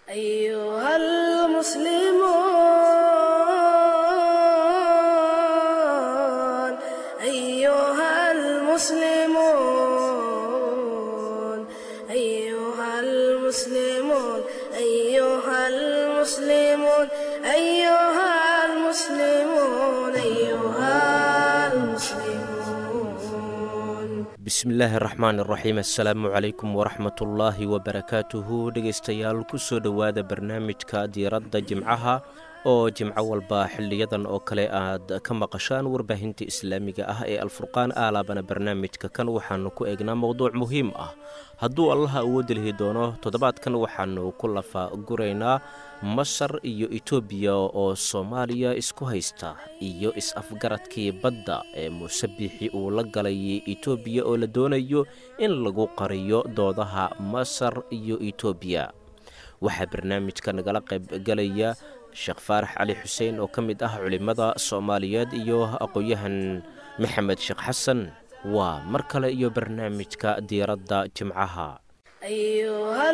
أيها المسلمون أيها المسلمون أيها المسلمون أيها المسلمون أيها المسلمون أيها المسلمون bismillaahi raxmaan iraxiim assalaamu calaykum waraxmatullaahi wabarakaatuhu dhegaystayaal kusoo dhowaada barnaamijka diiradda jimcaha oo jimco walba xiliyadan oo kale aad ka maqashaan warbaahinta islaamiga ah ee alfurqaan aalaabana barnaamijka kan waxaanu ku eegnaa mowduuc muhiim ah hadduu allaha awoodi lihi doono toddobaadkan waxaanu ku lafa guraynaa masar iyo etoobiya oo soomaaliya isku haysta iyo is-afgaradkii badda ee muuse biixi uu la galay etoobiya oo la doonayo in lagu qariyo doodaha masar iyo etoobiya waxaa barnaamijka nagala qaybgalaya sheekh faarax cali xuseen oo ka mid ah culimmada soomaaliyeed iyo aqoon-yahan maxamed sheekh xasan waa mar kale iyo barnaamijka diiradda jimcaha أيها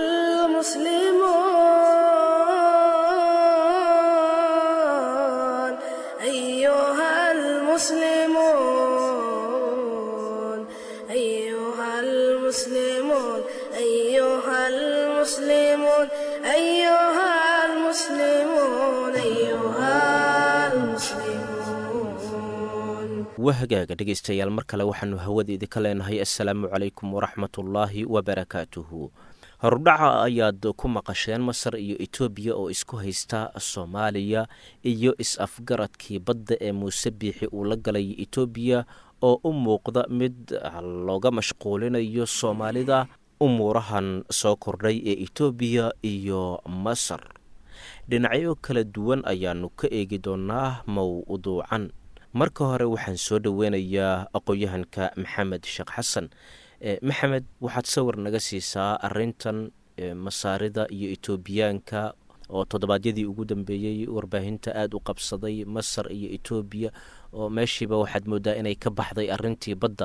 المسلمون أيها المسلمون أيها المسلمون أيها المسلمون أيها المسلمون أيها المسلمون waa hagaaga dhegaystayaal mar kale waxaanu hawadeedi ka leenahay assalaamu calaykum waraxmatullaahi wabarakaatuhu horudhaca ayaad ku maqasheen masar iyo etoobiya oo isku haysta soomaaliya iyo is-afgaradkii badda ee muuse biixi uu la galay etoobiya oo u muuqda mid looga mashquulinayo soomaalida umuurahan soo kordhay ee etoobiya iyo masar dhinacyo kala duwan ayaanu ka eegi doonaa mowduucan marka hore waxaan soo dhoweynayaa aqoon-yahanka maxamed sheekh xasan maxamed waxaad sawir naga siisaa arintan masaarida iyo etoobiyaanka oo toddobaadyadii ugu dambeeyey warbaahinta aada u qabsaday masar iyo etoobiya oo meeshiiba waxaad moodaa inay ka baxday arintii badda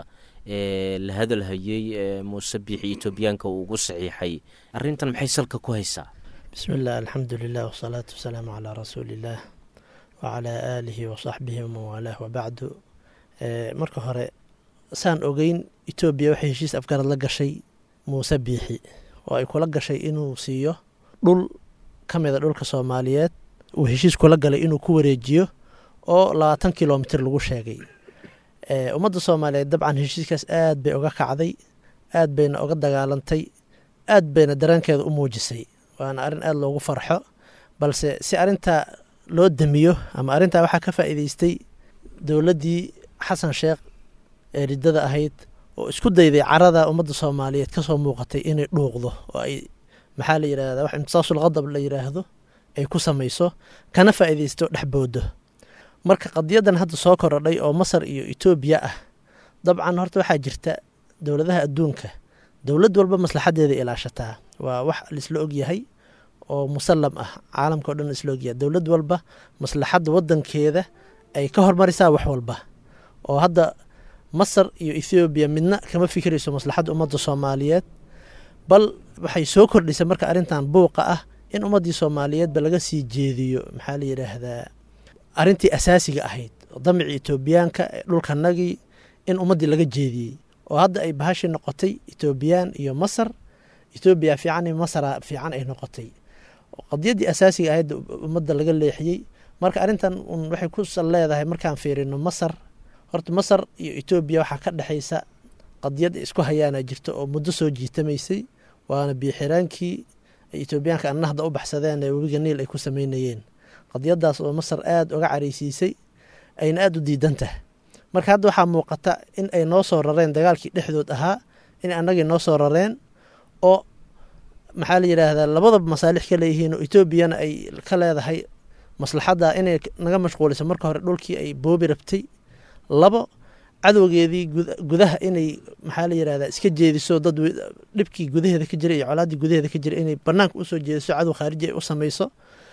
ee la hadalhayey ee muuse biixi etoobiyaanka uu ugu saxiixay arintan maxay salka ku haysaa bismi illah alxamdu lilah wasalaatu wasalaamu calaa rasuuliillaah wacalaa aalihi wasaxbihi wamanwaalaah wabacdu marka hore saan ogeyn etoobiya waxay heshiis afgarad la gashay muuse biixi oo ay kula gashay inuu siiyo dhul ka mida dhulka soomaaliyeed uu heshiis kula galay inuu ku wareejiyo oo labaatan kilomitr lagu sheegay ummadda soomaaliyeed dabcan heshiiskaas aad bay uga kacday aad bayna uga dagaalantay aad bayna dareenkeeda u muujisay waana arrin aada loogu farxo balse si arintaa loo damiyo ama arrintaa waxaa ka faa'iideystay dowladdii xasan sheekh ee riddada ahayd oo isku dayday carada ummadda soomaaliyeed kasoo muuqatay inay dhuuqdo oo ay maxaa la yidhahda wax imtisaasul qadab la yidhaahdo ay ku samayso kana faa'iideysto dhexboodo marka qadiyadan hadda soo korodhay oo masar iyo etoobiya ah dabcan horta waxaa jirta dowladaha adduunka dowlad walba maslaxadeeda ilaashataa waa wax laisla ogyahay oo musallam ah caalamka o dhan isla ogyahay dowlad walba maslaxadda wadankeeda ay ka hormarisaa wax walba oo hadda masar iyo ethoobiya midna kama fikirayso maslaxadda ummadda soomaaliyeed bal waxay soo kordhisay marka arrintan buuqa ah in ummaddii soomaaliyeedba laga sii jeediyo maxaa la yidhaahdaa arrintii asaasiga ahayd damicii etoobiyaanka ee dhulkanagii in ummaddii laga jeediyey oo hadda ay bahashii noqotay etoobiyaan iyo masar etoobiya fiican iyo masara fiican ay noqotay qadiyaddii asaasiga ahayd ummadda laga leexiyey marka arrintan un waxay ku sal leedahay markaan fiirino masar horta masar iyo etoobiya waxaa ka dhexaysa qadiyad isku hayaana jirta oo muddo soo jiitamaysay waana biixiraankii ay etoobiyaanka annahda u baxsadeen ee webiga niil ay ku sameynayeen qadiyadaas oo masar aada uga caraysiisay ayna aada u diidan tahay marka hadda waxaa muuqata in ay noo soo rareen dagaalkii dhexdood ahaa in annagii noo soo rareen oo maxaa la yidhaahdaa labadaba masaalix ka leeyihiin oo etoobiyana ay ka leedahay maslaxadda inay naga mashquuliso marka hore dhulkii ay boobi rabtay labo cadowgeedii gudaha inay maxaa la yidhahdaa iska jeediso dad dhibkii gudaheeda ka jira iyo colaaddii gudaheeda ka jira inay banaanka usoo jeediso cadow khaariji ay u samayso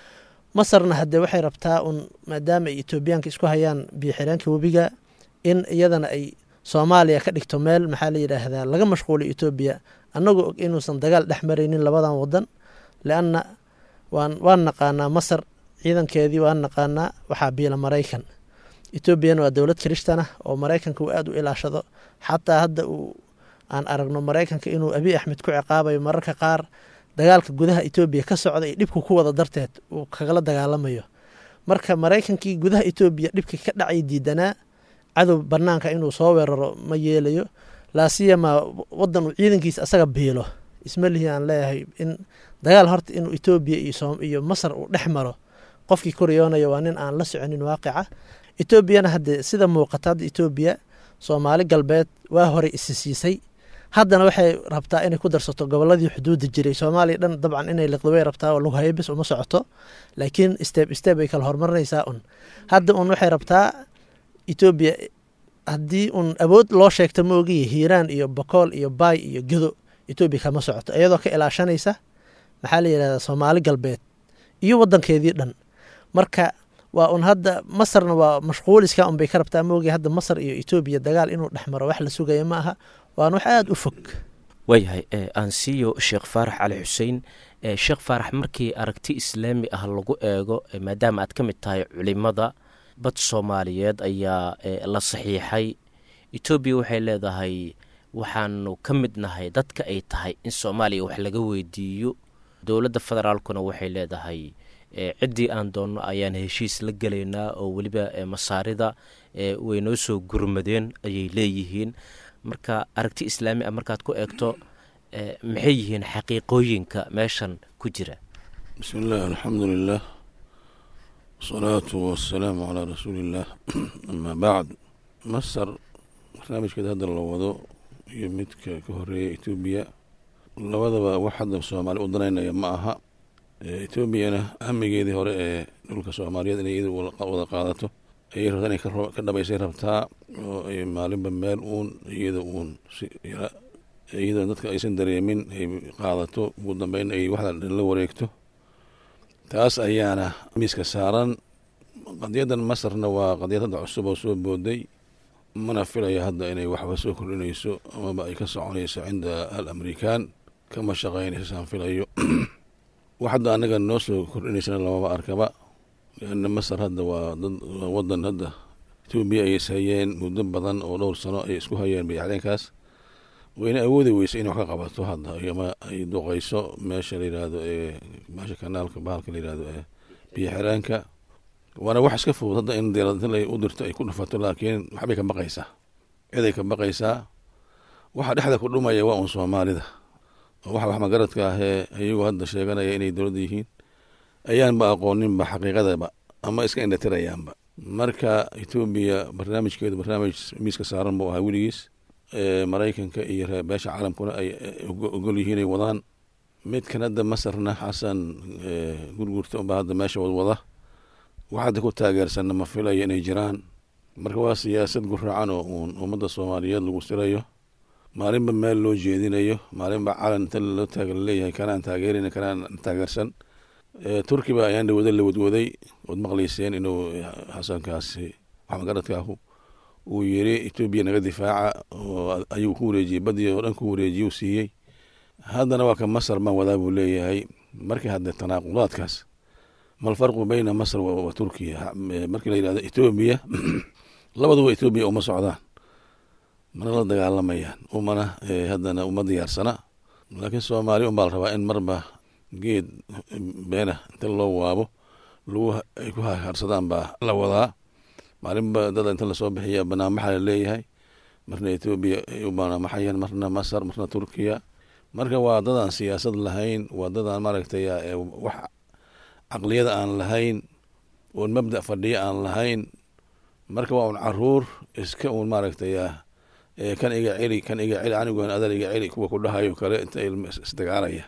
masarna haddee waxay rabtaa un maadaama ay etoobiyaanka isku hayaan biyoxireenka webiga in iyadana ay soomaaliya ka dhigto meel maxaa la yidhaahdaa laga mashquuliyo etoobiya annagoo og inuusan dagaal dhex maraynin labadan wadan leanna waan waan naqaanaa masar ciidankeedii waan naqaanaa waxaa biila maraykan etoobiyana waa dowlad kirishtanah oo maraykanka uu aada u ilaashado xataa hadda uu aan aragno maraykanka inuu abiy axmed ku ciqaabayo mararka qaar dagaalka gudaha etoobiya ka socda iyo dhibka ku wada darteed uu kagala dagaalamayo marka maraykankii gudaha etoobiya dhibka ka dhacay diidanaa cadow banaanka inuu soo weeraro ma yeelayo laasiyamaa wadan uu ciidankiisa asaga biilo isma lihi aan leeyahay in dagaal horta inuu etoobiya iyo masar uu dhex maro qofkii koryoonaya waa nin aan la soconin waaqica etoobiyana haddee sida muuqata hadda etoobiya soomaali galbeed waa horey isi siisay haddana waxay rabtaa inay ku darsato goboladii xuduudda jiray soomaaliya dhan dabcan inay liqdo way rabtaa oo lagu hayo bis uma socoto laakiin steb steb ay kala horumarinaysaa un hadda un waxay rabtaa etoobiya haddii un awood loo sheegta ma ogiya hiiraan iyo bokool iyo baay iyo gedo etoobiya kama socoto iyadoo ka ilaashanaysa maxaa la yidhahdaa soomaali galbeed iyo wadankeedii dhan marka waa un hadda masarna waa mashquuliska unbay ka rabtaa ma ogiya hadda masar iyo etoobiya dagaal inuu dhex maro wax la sugaya ma aha waan wax aada u fog waayahay aansiyo sheekh faarax cali xuseen sheekh faarax markii aragti islaami ah lagu eego maadaama aad ka mid tahay culimada bad soomaaliyeed ayaa la saxiixay etoobiya waxay leedahay waxaanu ka mid nahay dadka ay tahay in soomaaliya wax laga weydiiyo dowladda federaalkuna waxay leedahay ciddii aan doonno ayaan heshiis la gelaynaa oo weliba masaarida way noo soo gurmadeen ayay leeyihiin marka aragti islaami ah markaad ku eegto maxay yihiin xaqiiqooyinka meeshan ku jira bismi illah alxamdu lilah wasalaatu wasalaamu calaa rasuuliillah amaa bacd masar barnaamijkeeda hadda la wado iyo midka ka horeeya etoobiya labadaba wax hadda soomaali u danaynaya ma aha etoobiyana hamigeedii hore ee dhulka soomaaliyeed inay iyada wada qaadato ayay rabtaa inay ka dhabaysay rabtaa oo ay maalinba meel uun iyada uun iyadoo dadka aysan dareemin ay qaadato ugu dambeyn ay waxda la wareegto taas ayaana miiska saaran qadiyadan masarna waa qadiyad hadda cusub oo soo booday mana filaya hadda inay waxba soo kordhinayso amaba ay ka soconayso cinda al amerikaan kama shaqaynayso saan filayo wax hadda annaga noo soo kordhinaysana lamaba arkaba leanna masar hadda waa dad wadan hadda etoobiya ay ishayeen muddo badan oo dhowr sano ay isku hayeen bayacdeenkaas wayna awoodi weysa inay wax ka qabato hadda ama ay duqayso meesha la yidhaahdo ee meesha kanaalka bahalka la yidhahdo ee biyo xiraanka waana wax iska fudud hadda in diiradla u dirto ay ku dhufato laakiin waxbay ka baqaysaa ciday ka baqaysaa waxa dhexda ku dhumaya waa un soomaalida oo waxa wax magaradka ahee iyagoo hadda sheeganaya inay dowladda yihiin ayaanba aqooninba xaqiiqadaba ama iska indhatirayaanba marka etoobiya barnaamijkeedu barnaamij miiska saaran buu ahaa weligiis maraykanka iyo beesha caalamkuna ay ogol yihiin ay wadaan midkan hadda masarna xasan gurgurta unbaa hadda meesha wadwada wax hadda ku taageersanna ma filayo inay jiraan marka waa siyaasad guraacan oo uun ummadda soomaaliyeed lagu sirayo maalinba meel loo jeedinayo maalinba calan inta loo taag laleeyahay kanaan taageerin kanaan taageersan turkiba ayaan dhawada la wadwaday ood maqlayseen inuu xasankaasi waxmagaradkaahu uu yiri etoobiya naga difaaca oo ayuu ku wareejiyey badii oo dhan ku wareejiye u siiyey haddana waa ka masar baan wadaa buu leeyahay markii hadde tanaaqudaadkaas malfarqu beyna masr wa turkiya markii la yidhahdo etoobiya labaduba etoobiya uma socdaan mana la dagaalamayaan umana haddana uma diyaarsana laakiin soomaaliya unbaa la rabaa in marba geed beena inta loo waabo lagu ay ku harsadaan baa la wadaa maalinba dada inta lasoo bixiya banaanmaxa la leeyahay marna etoobiya ay u banaanmaxayaan marna masar marna turkiya marka waa dadaan siyaasad lahayn waa dadaan maaragtay wax caqliyada aan lahayn oon mabda fadhiya aan lahayn marka waa un caruur iska un maaragtay kan iga celi kan iga celi anigoon adal iga celi kuwa ku dhahayo kale inta ilma isdagaalaya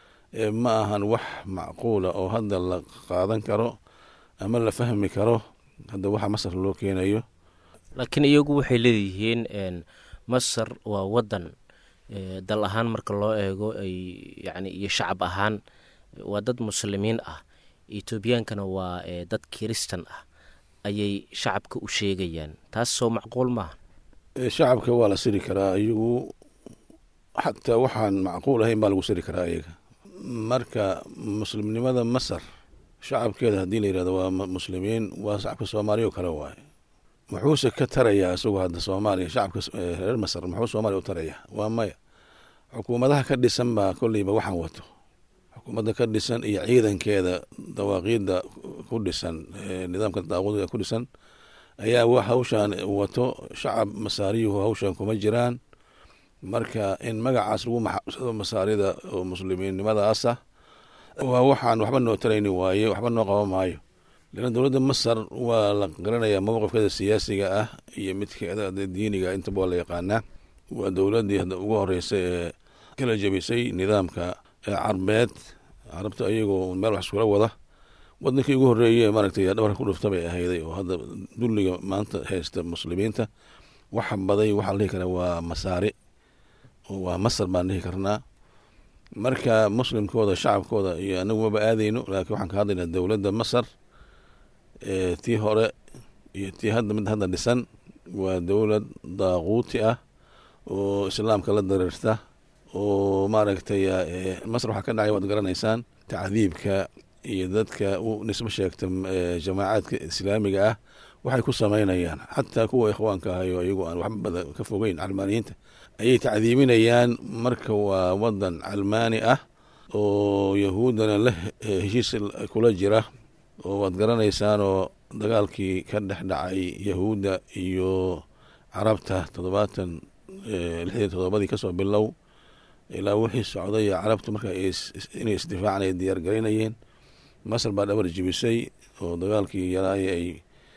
ma ahan wax macquula oo hadda la qaadan karo ama la fahmi karo hadda waxa masar loo keenayo laakiin iyagu waxay leeyihiin masar waa wadan dal ahaan marka loo eego ay yani iyo shacab ahaan waa dad muslimiin ah etoobiyaankana waa dad kiristan ah ayay shacabka u sheegayaan taas soo macquul maaha shacabka waa la siri karaa iyagu xataa waxaan macquul ahayn baa lagu siri karaa iyaga marka muslimnimada masar shacabkeeda haddii la yihahdo waa muslimiin waa shacabka soomaaliya oo kale waaye muxuuse ka tarayaa isagu hadda soomaaliya shacabka reer masar muxuu soomaaliya u tarayaa waa maya xukuumadaha ka dhisan baa kolleyba waxaan wato xukuumadda ka dhisan iyo ciidankeeda dawaaqiidda ku dhisan nidaamka daaqudiga ku dhisan ayaa wax hawshaan wato shacab masaariyuhu hawshan kuma jiraan marka in magacaas lagu maxabsado masaarida oo muslimiinnimadaasa waa waxaan waxba noo tarayni waaye waxba noo qaban maayo leanna dowladda masar waa la garanayaa mowqifkeeda siyaasiga ah iyo midkeeda diiniga intaba waa la yaqaanaa waa dowladdii hadda ugu horeysay ee kala jebisay nidaamka carbeed carabta ayagoo meel wax iskula wada wadankii ugu horreeye maaragtay dhabarka ku dhufta bay ahayday oo hadda dulliga maanta haysta muslimiinta waxa baday waxaa la dhihi karaa waa masaari oo waa masar baan dhihi karnaa marka muslimkooda shacabkooda iyo anagu maba aadeyno laakiin waxaan ka hadlaynaa dowladda masar tii hore iyo tii hadda mid hadda dhisan waa dowlad daaquuti ah oo islaamka la dareerta oo maaragtay masar waxaa ka dhacay waad garanaysaan tacdiibka iyo dadka u nisbo sheegta jamaacaadka islaamiga ah waxay ku samaynayaan xataa kuwa ikhwaanka ahayo iyagu aan waxba bada ka fogeyn calmaaniyiinta ayay tacdiibinayaan marka waa wadan calmaani ah oo yahuuddana la heshiis kula jira oo waad garanaysaanoo dagaalkii ka dhex dhacay yahuudda iyo carabta toddobaatan lixdii toddobadii kasoo bilow ilaa wixii socday carabtu marka inay isdifaacaan ay diyaar garaynayeen masar baa dhabar jibisay oo dagaalkii yaraaya ay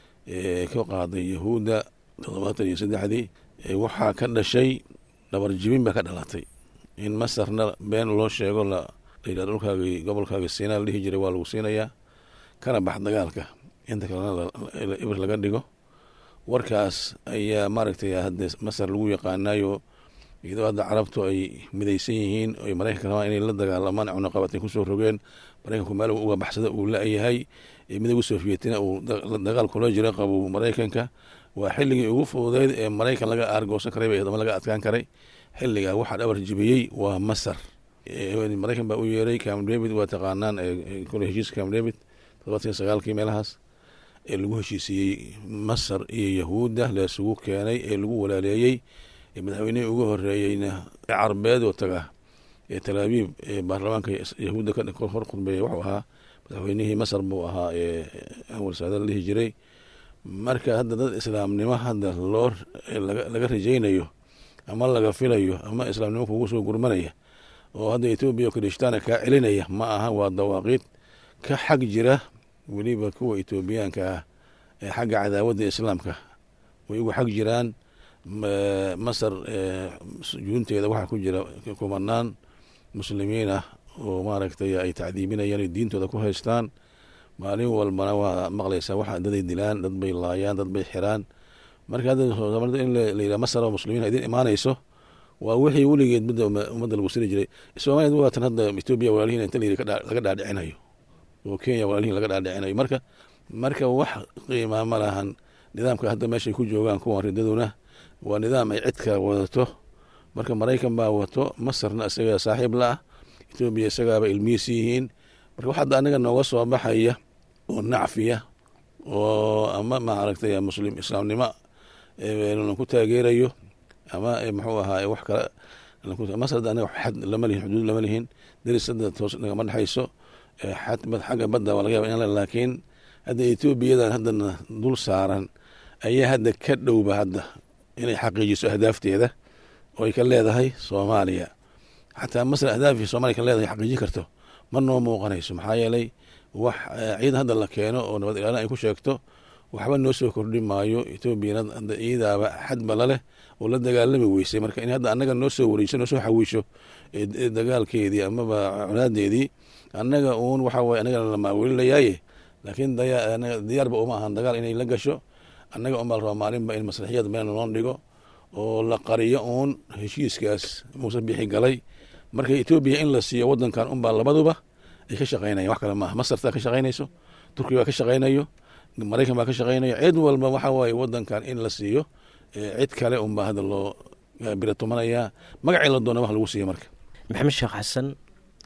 ka qaaday yahuudda toddobaatan iyo saddexdii waxaa ka dhashay dhabar jibin baa ka dhalatay in masarna been loo sheego la layidhah dhulkaagii gobolkaagii siinaa la dhihi jiray waa lagu siinayaa kana bax dagaalka inta kalena ibir laga dhigo warkaas ayaa maaragtay hadda masar lagu yaqaanayo iyadoo hadda carabtu ay midaysan yihiin oy maraykanka rabaan inay la dagaalamaan cunaqabatay kusoo rogeen maraykanku meel uga baxsada uu la-yahay midooga sofiyetiina uu dagaal kula jira qabu maraykanka waa xilligii ugu fududeyd ee maraykan laga aargoosan karay ama laga adkaan karay xilligaa waxaa dhabar jibiyey waa masar maraykan baa u yeeray cam david waa taqaanaan kule heshiiska cam david todobaatan sagaalkii meelahaas ee lagu heshiisiiyey masar iyo yahuudda laisugu keenay ee lagu walaaleeyey madaxweynihii ugu horeeyeyna carbeed oo taga ee talaabiib ee baarlamaanka yahuudda hor khudbeeya wuxuu ahaa madaxweynihii masar buu ahaa ee anwar saada la dhihi jiray marka hadda dad islaamnimo hadda loo laga rajaynayo ama laga filayo ama islaamnimo kugu soo gurmanaya oo hadda etoobiya oo kirishtaana kaa celinaya ma aha waa dawaaqiid ka xag jira weliba kuwa etoobiyaanka ah ee xagga cadaawadda islaamka way ugu xag jiraan masar juunteeda waxaa ku jira kumanaan muslimiin ah oo maaragtay ay tacdiibinayaan diintooda ku haystaan maalin walbana waa maqlaysaa waxa daday dilaan dad bay laayaan dad bay xiraan marka hadda in layidhaha masar oo muslimiin idin imaanayso waa wixii weligeed midda ummadda lagu siri jiray soomaliya waatan hadda etoobiya walaalihiin inta layidhi laga dhaadhicinayo oo kenya walaalihiin laga dhaadhicinayo marka marka wax qiimaa ma lahan nidaamka hadda meeshay ku joogaan kuwan ridaduna waa nidaam ay cidka wadato marka maraykan baa wato masarna isagaa saaxiib la ah etoobiya isagaaba ilmihiisi yihiin marka wax hadda anaga nooga soo baxaya oo nacfiya oo ama maaragtay muslim islaamnimo ku taageerayo ama muxuu ahaa wax kale masar hadda anaga xad lama lihin xuduud lama lihin deris hadda toos nagama dhexayso xagga badda waa laga yaba in laakiin hadda etoobiyadan haddana dul saaran ayaa hadda ka dhowba hadda inay xaqiijiso ahdaafteeda oo ay ka leedahay soomaaliya xataa masar ahdaafii soomaliya ka leedahay xaqiijin karto ma noo muuqanayso maxaa yeelay wax ciidan hadda la keeno oo nabad ilaalin ay ku sheegto waxba noo soo kordhi maayo etoobiyana hadda iyadaaba xadba laleh oo la dagaalami weysay marka in hadda annaga noo soo wareyso noo soo xawiisho dagaalkeedii amaba colaadeedii annaga uun waxa waye annagana la maawelinayaaye laakiin diyaarba uma ahan dagaal inay la gasho annaga unbaa la rabaa maalinba in maslaxiyad meel noo dhigo oo la qariyo uun heshiiskaas muuse bixi galay marka etoobiya in la siiyo wadankan unbaa labaduba ay ka shaqeynayan wax kale maaha masartaa ka shaqeynayso turkiya baa ka shaqeynayo maraykan baa ka shaqeynayo cid walba waxa waaye wadankan in la siiyo cid kale unbaa hadda loo biratumanaya magacii la doona wax lagu siiya marka maxamed sheekh xasan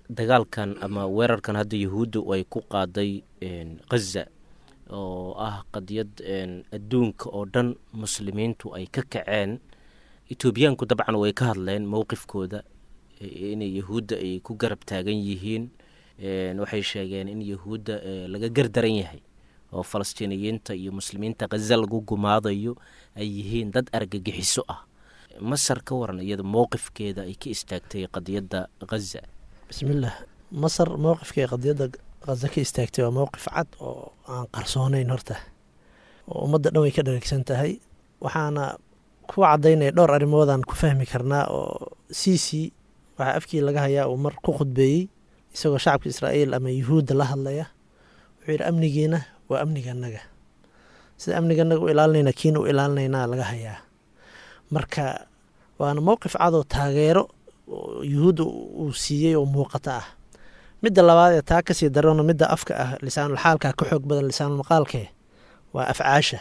dagaalkan ama weerarkan hadda yahuudda ay ku qaaday khaza oo ah qadiyad adduunka oo dhan muslimiintu ay ka kaceen etoobiyaanku dabcan way ka hadleen mowqifkooda inay yahuudda ay ku garab taagan yihiin waxay sheegeen in yahuudda laga gardaran yahay oo falastiiniyiinta iyo muslimiinta khaza lagu gumaadayo ay yihiin dad argagixiso ah masar ka waran iyada mowqifkeeda ay ka istaagtay qadiyadda khaza bismillaah masar mowqifkay qadiyadda khaza ka istaagtay waa mowqif cad oo aan qarsoonayn horta oo ummadda dhan way ka dhareegsan tahay waxaana ku cadaynaya dhowr arrimoodaan ku fahmi karnaa oo c c waxaa afkii laga hayaa uu mar ku khudbeeyey isagoo shacabka israa'iil ama yuhuudda la hadlaya wuxuu yidhi amnigiina waa amniganaga sida amniganaga u ilaalinayna kiina u ilaalinaynaa laga hayaa marka waana mowqif cadoo taageero yuhuudda uu siiyey oo muuqata ah midda labaad ee taa kasii darano midda afka ah lisaanulxaalka ka xoog badan lisaanulmaqaalkee waa afcaasha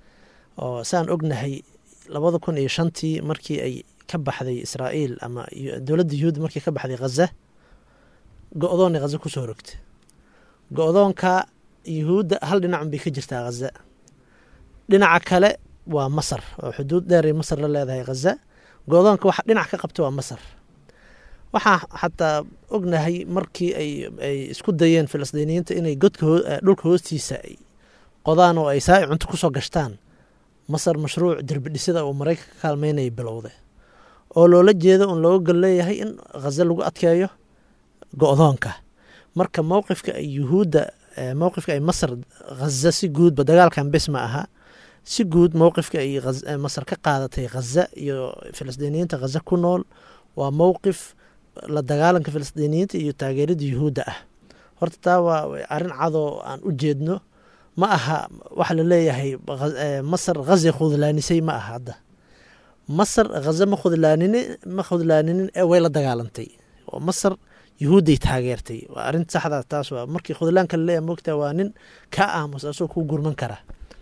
oo saan ognahay labada kun iyo shantii markii ay ka baxday israa'iil ama dowladda yuhuudda markii ka baxday khaza go-doonay khaza kusoo rogta go-doonka yuhuudda hal dhinacun bay ka jirtaa khaza dhinaca kale waa masar oo xuduud dheeray masar la leedahay khaza go-doonka waxa dhinac ka qabta waa masar waxaa xataa ognahay markii ay isku dayeen filistiiniyiinta inay godka dhulka hoostiisa ay qodaan oo ay saa'i cunto kusoo gashtaan masar mashruuc derbidhisida uu maraykanka ka kaalmeynaya bilowda oo loola jeedo un looga gol leeyahay in khaza lagu adkeeyo go-doonka marka mowqifka ay yuhuudda mowqifka ay masar khaza si guudba dagaalkan bes ma aha si guud mowqifka ay masar ka qaadatay khaza iyo filistiiniyiinta khaza ku nool waa mowqif la dagaalanka filistiiniyiinta iyo taageerada yuhuudda ah horta taa waa arrin cadoo aan u jeedno ma aha waxa la leeyahay masar khaza khudlaanisay ma aha hadda masar khaza ma khudlaanin ma khudlaaninin ee way la dagaalantay oo masar yuhuudday taageertay waa arrin saxda taas waa markii khudlaanka la leeyahay moogtaa waa nin ka aamus asoo ku gurman kara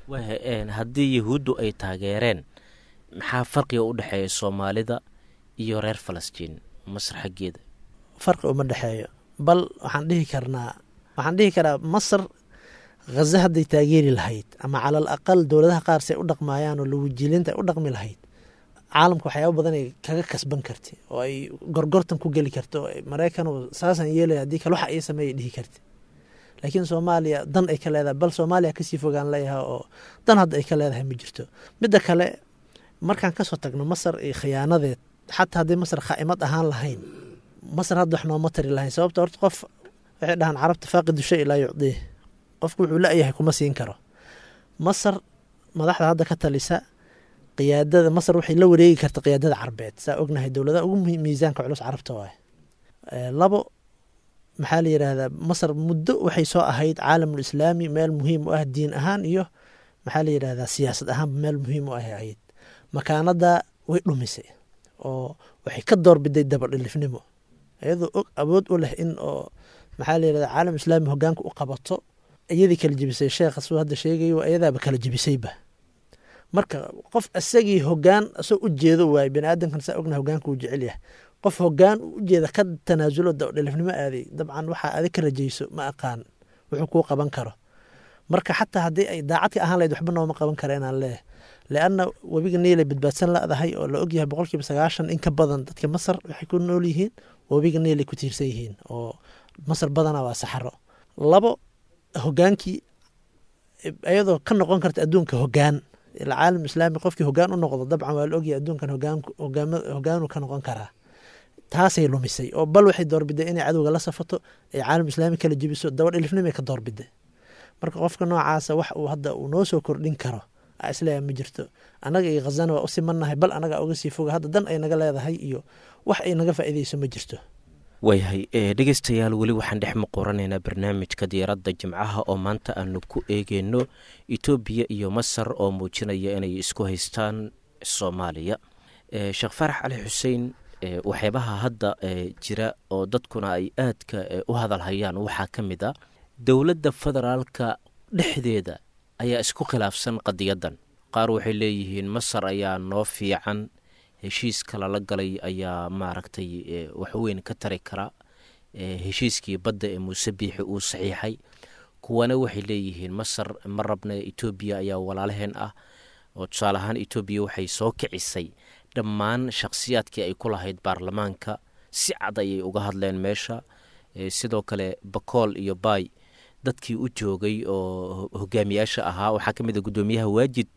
haddii yahuuddu ay taageereen maxaa farqiga u dhexeeya soomaalida iyo reer falastiin masar xaggeeda farqi uma dhexeeyo bal waxaan dhihi karnaa waxaan dhihi karaa masar khaza hadday taageeri lahayd ama calal aqal dowladaha qaar say u dhaqmaayaan oo lawajilinta ay u dhaqmi lahayd caalamka waxyaaba badan ay kaga kasban karti oo ay gorgortan ku geli karto maraykan saasaan yeelaya haddii kale waxa ii sameeya dhihi karti laakiin soomaaliya dan ay ka leedahay bal soomaaliya kasii fogaan leeyahay oo dan hadda ay ka leedahay ma jirto midda kale markaan kasoo tagno masar iyo khiyaanadeed xataa haddii masar khaa'imad ahaan lahayn masar hadda wax nooma tari lahayn sababta horta qof waxay dhahaan carabta faaqidu shay laa yucdii qofku wuxuu la-yahay kuma siin karo masar madaxda hadda ka talisa qiyaadada masar waxay la wareegi karta qiyaadada carbeed saa ognahay dowladaha ugu miisaanka culus carabta waay labo maxaa la yidhaahdaa masar muddo waxay soo ahayd caalamul islaami meel muhiim u ah diin ahaan iyo maxaa la yidhahdaa siyaasad ahaanba meel muhiim u ah ahayd makaanada way dhumisay oo waxay ka doorbiday dabadhilifnimo iyadoo og awood u leh in oo maxaa la yidhahdaa caalam islaami hogaanka u qabato iyadii kala jebisay sheekha suu hadda sheegayo iyadaaba kala jebisayba marka qof isagii hogaan asoo u jeedo waaye bani aadamkan saa ogna hogaanka uu jecel yahay qof hogaan u jeeda ka tanaasulo dabadhilifnimo aaday dabcan waxaa adig ka rajayso ma aqaan wuxuu kuu qaban karo marka xataa haddii ay daacad ka ahaan lahayd waxba nooma qaban kara inaan leeyahay leanna webiga niilay badbaadsan la-dahay oo la ogyahay boqolkiiba sagaashan in ka badan dadka masar waxay ku nool yihiin webiga niilay ku tiirsan yihiin oo masar badana waa saxaro labo hogaankii iyadoo ka noqon karta adduunka hogaan ila caalam islaami qofkii hogaan u noqdo dabcan waa la ogyahay adduunkan hogaanu ka noqon karaa taasay lumisay oo bal waxay doorbiday inay cadowga la safato ay caalam islaami kala jebiso dabadhilifnimay ka doorbiday marka qofka noocaasa wax uu hadda uu noo soo kordhin karo isleeya ma jirto annaga iyo khazana waa u simannahay bal annaga uga sii foga hadda dan ay naga leedahay iyo wax ay naga faa'iidayso ma jirto waayahay dhegeystayaal weli waxaan dhex muquranaynaa barnaamijka diyaaradda jimcaha oo maanta aanu ku eegeyno etoobiya iyo masar oo muujinaya inay isku haystaan soomaaliya sheekh faarax cali xuseen waxyaabaha hadda jira oo dadkuna ay aadka u hadalhayaan waxaa ka mid a dowladda federaalka dhexdeeda ayaa isku khilaafsan qadiyadan qaar waxay leeyihiin masar ayaa noo fiican heshiiska lala galay ayaa maaragtay waxweyn ka tari kara heshiiskii badda ee muuse biixi uu saxiixay kuwana waxay leeyihiin masar ma rabna etoobiya ayaa walaalaheen ah oo tusaale ahaan etoobiya waxay soo kicisay dhammaan shakhsiyaadkii ay ku lahayd baarlamaanka si cad ayay uga hadleen meesha sidoo kale bakool iyo baay dadkii u joogay oo hogaamiyaasha ahaa waxaa ka mid a guddoomiyaha waajid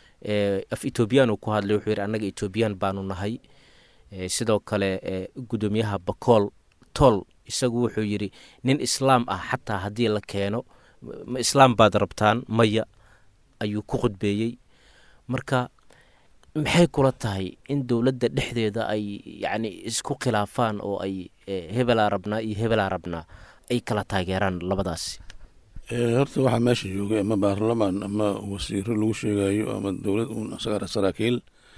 af etoobiyaan uu ku hadlay wuxuu yidhi annaga etoobiyaan baanu nahay sidoo kale guddoomiyaha bakool tool isagu wuxuu yidhi nin islaam ah xataa haddii la keeno ma islaam baad rabtaan maya ayuu ku khudbeeyey marka maxay kula tahay in dowladda dhexdeeda ay yacni isku khilaafaan oo ay hebelaa rabnaa iyo hebelaa rabnaa ay kala taageeraan labadaasi horta waxaa meesha joogay ama baarlamaan ama wasiiro lagu sheegayo ama dowlad uun saraakiil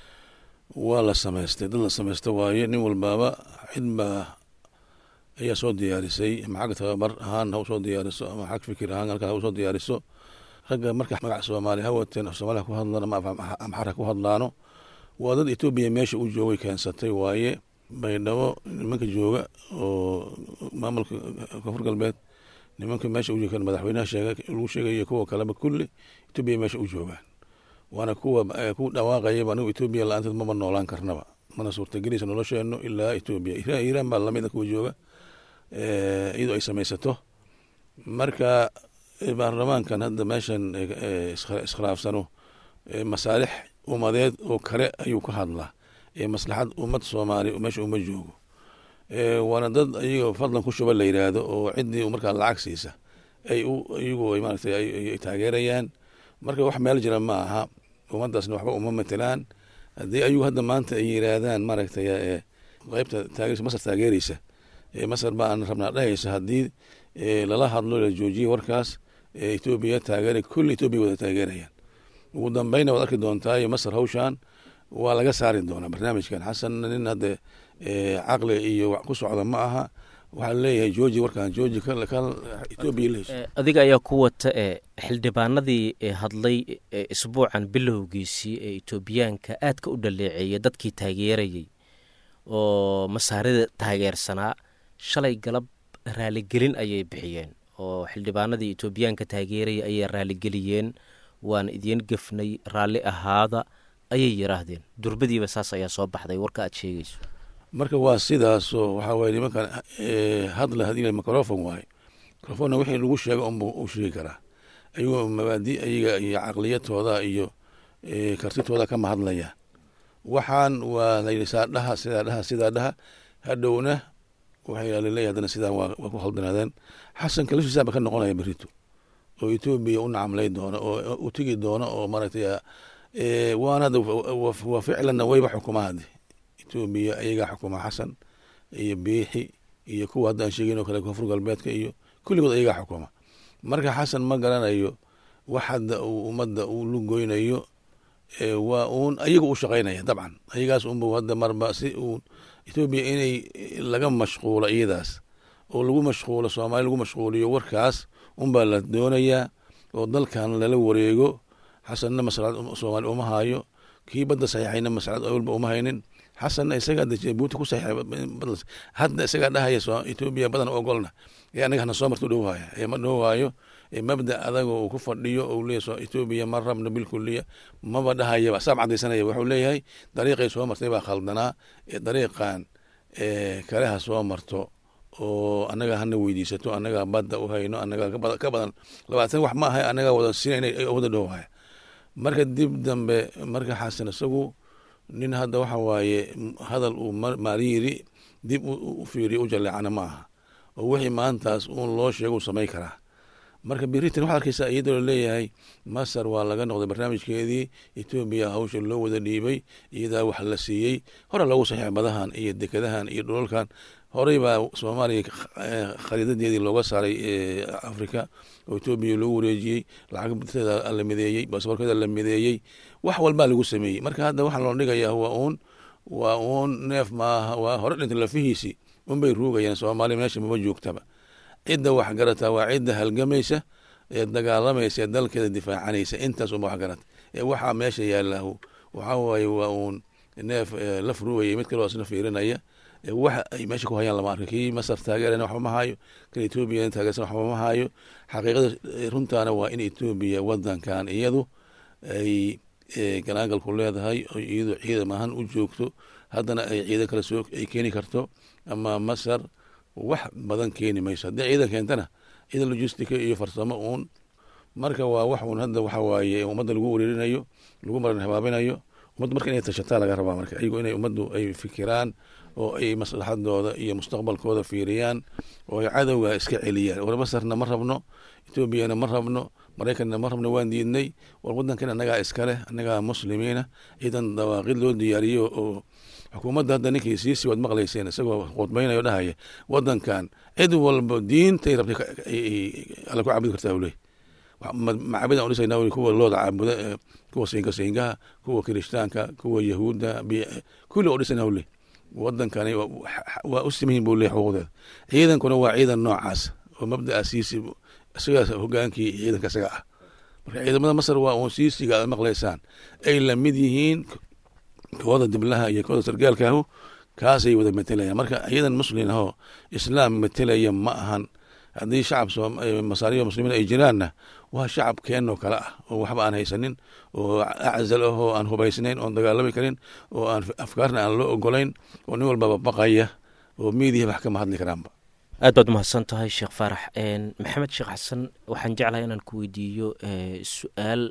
waa la samaystay dad la samaysta waaye nin walbaaba cid baa ayaa soo diyaarisay ama xagga tababar ahaan ha usoo diyaariso ama xag fikir ahaan halkan ha usoo diyaariso ragga marka magac soomaali ha wateen soomaaliha ku hadlaan ama amxar ha ku hadlaano waa dad etoobiya meesha u joogay keensatay waaye baydhabo nimanka jooga oo maamulka koonfur galbeed nimanka meesha u joogaan madaxweynaha sheega lagu sheegayo kuwa kaleba kulli etoobiya meesha u joogaan waana kuwa ku dhawaaqayaba anigu etoobiya la-aanteed maba noolaan karnaba mana suurtagelaysa nolosheeno ilaa etoobiya iiraan baa lamid a kuwa jooga iyadoo ay samaysato marka baarlamaankan hadda meeshan iskhilaafsano masaalix umadeed oo kale ayuu ka hadlaa ee maslaxad ummad soomaali meesha uma joogo waana dad iyagoo fadlan ku shuba la yidhaahdo oo ciddii markaa lacag siisa ay iyagu maaragtay ay taageerayaan marka wax meel jira ma aha ummaddaasna waxba uma matelaan haddii ayagu hadda maanta ay yidhaahdaan maaragtay qeybta taageersa masar taageereysa masar baan rabnaa dhahaysa haddii lala hadlo la joojiye warkaas etoobiya taageera kulli etoobiya wada taageerayaan ugu dambeyna waad arki doontaa masar hawshan waa laga saari doonaa barnaamijkan xasan nin hadde caqli iyo ku socda ma aha waxaa leeyahay jooji warkan jooji etoobiya la hesho adiga ayaa ku wata ee xildhibaanadii hadlay isbuucan bilowgiisii ee etoobiyaanka aadka u dhaleeceeyay dadkii taageerayay oo masaarida taageersanaa shalay galab raaligelin ayay bixiyeen oo xildhibaanadii etoobiyaanka taageeraya ayay raaligeliyeen waan idiin gefnay raalli ahaada ayay yiraahdeen durbadiiba saas ayaa soo baxday warka aad sheegayso marka waa sidaasoo waxaa waye nimankan hadla hadii microfon waaye microfonna wixii lagu sheega unbu u sheegi karaa ayagoo mabaadi ayaga iyo caqliyadtooda iyo kartitooda kama hadlaya waxaan waa layidhi saa dhaha sidaa dhaha sidaa dhaha hadhowna waxaa laleeyahy haddana sidaan waa ku khaldanaadeen xasan kaliftiisaaba ka noqonaya berito oo etoobiya u nacamlay doono oo u tegi doono oo maaragtay waana waa ficlanna wayba xukumaa hadde etoobiya ayagaa xukuma xasan iyo biixi iyo kuwa hadda aan sheegeyn oo kale koonfur galbeedka iyo kulligood ayagaa xukuma marka xasan ma garanayo wax hadda uu ummadda uu lugoynayo waa uun ayaga u shaqaynaya dabcan ayagaas unba hadda marba si uun etoobiya inay laga mashquulo iyadaas oo lagu mashquulo soomaali lagu mashquuliyo warkaas unbaa la doonayaa oo dalkan lala wareego xasanna maslad soomaali uma hayo kii badda saxiixayna maslad awalba uma haynin xasanna isagaa de jabuuti ku saxiixay hadda isagaa dhahaya etoobiya badan ogolna ee anaga hana soo marto dhowhaya ee ma dhowhaayo mabda adaga uu ku fadhiyo ou leeya etoobiya ma rabno bilkuliya maba dhahayaba saab cadaysanaya wuxuu leeyahay dariiqay soo martay baa khaldanaa ee dariiqan kale ha soo marto oo anaga hana weydiisato anagaa badda u hayno anagaa ka badan labaatan wax ma ahay anagaa wada siinayna wada dhowhaya marka dib dambe marka xasan isagu nin hadda waxa waaye hadal uu maariiri dib u fiiriyo u jaleecana ma aha oo wixii maantaas uun loo sheego u samay karaa marka beritan waxaad arkeysaa iyadoo laleeyahay masar waa laga noqday barnaamijkeedii etoobiya hawsha loo wada dhiibay iyadaa wax la siiyey hore loogu saxiixay badahan iyo dekadahan iyo dhulalkan horey baa soomaaliya khariidadeedii looga saaray africa oo etoobiya loogu wareejiyey lacagteeda la mideeyey baasaboorkeeda la mideeyey wax walbaa lagu sameeyey marka hadda waxaa loo dhigayaa waa uun waa uun neef maaha waa hore dhintay lafihiisii unbay ruugayaan soomaaliya meesha maba joogtaba cidda wax garataa waa cidda halgamaysa ee dagaalamaysa ee dalkeeda difaacanaysa intaas unba wax garata ee waxaa meesha yaalahu waxaa waaye waa uun neef la furuugaya mid kaloo isna fiirinaya wax ay meesha ku hayaan lama arka kii masar taageerana waxba ma hayo kan etoobiya taageersan waxba ma hayo xaqiiqada runtaana waa in etoobiya wadankan iyadu ay galaangalku leedahay oo iyadu ciidan ahaan u joogto haddana ay ciidan kale soo ay keeni karto ama masar wax badan keeni mayso haddii ciidan keentana ciidan logistica iyo farsamo uun marka waa wax uun hadda waxa waaye ummadda lagu wereerinayo lagu maran habaabinayo ummadda marka inay tashataa laga rabaa marka iyago inay ummaddu ay fikiraan oo ay maslaxadooda iyo mustaqbalkooda fiiriyaan oo ay cadowga iska celiyaan war masarna ma rabno etoobiyana ma rabno maraykanna ma rabno waan diidnay war wadankan annagaa iskaleh annagaa muslimiina ciidan dawaaqid loo diyaariyo oo xukuumadda hadda ninkii siisi waad maqlayseen isagoo khudbaynayo dhahaya wadankan cid walba diintay rabtay alla ku caabudi kartaa uley macaabidaan udhisayna kuwa looda caabuda kuwa siinka siingaha kuwa kirishtaanka kuwa yahuudda kulli oo dhisayna uley wadankani waa u simayin buu leey xuquuqdeeda ciidankuna waa ciidan noocaas oo mabdaa siisi isagaas hogaankii ciidanka isaga ah marka ciidamada masar waa uun siisiga aad maqlaysaan ay la mid yihiin kooda diblaha iyo kooda sargaalkaahu kaasay wada matelayaan marka ciidan muslin ahoo islaam matelaya ma ahan haddii shacab masaariyo muslimiin ay jiraanna waa shacab keenoo kale ah oo waxba aan haysanin oo aczal ah oo aan hubaysnayn oon dagaalami karin oo aan afkaarna aan loo ogolayn oo nin walbaba baqaya oo miidiya wax kama hadli karaanba aad baad umahadsan tahay sheekh faarax maxamed sheekh xasan waxaan jeclahay inaan ku weydiiyo su-aal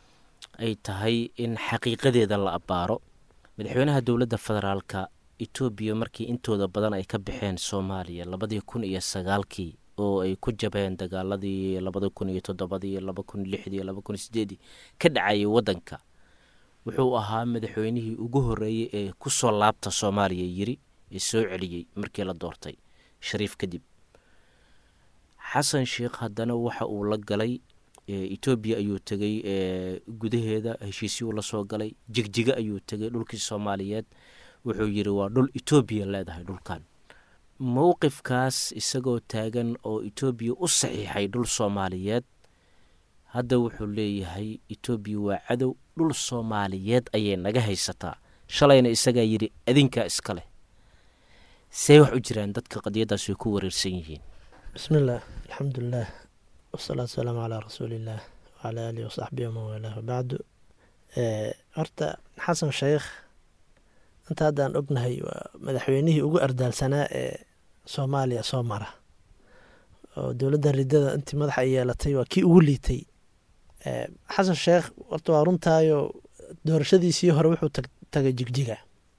ay tahay in xaqiiqadeeda la abbaaro madaxweynaha dowladda federaalka etoobiya markii intooda badan ay ka baxeen soomaaliya labadii kun iyo sagaalkii oo ay ku jabeen dagaaladii labada kun iyo toddobadii laba kun lixdii laba kun sideedii ka dhacayay waddanka wuxuu ahaa madaxweynihii ugu horreeyey ee ku soo laabta soomaaliya yiri ee soo celiyey markii la doortay shariif kadib xasan sheikh haddana waxa uu la galay etoobiya ayuu tegey gudaheeda heshiisyuu la soo galay jigjiga ayuu tegay dhulkii soomaaliyeed wuxuu yiri waa dhul etoobiya leedahay dhulkan mowqifkaas isagoo taagan oo etoobiya u saxiixay dhul soomaaliyeed hadda wuxuu leeyahay etoobiya waa cadow dhul soomaaliyeed ayay naga haysataa shalayna isagaa yidhi adinkaa iska leh see wax u jiraan dadka qadiyaddaas way ku wareersan yihiin bismi illaah alxamdulilah wasalaatu wasalaamu calaa rasuuliillaah wacalaa aalihi wasaxbihi waman waalaah wabacdu horta xasan sheikh inta haddaan ognahay waa madaxweynihii ugu ardaalsanaa ee soomaaliya soo mara oo dowladda ridada intii madaxa ay yeelatay waa kii ugu liitay xasan sheekh horta waa runtaayo doorashadiisii hore wuxuu tagay jigjiga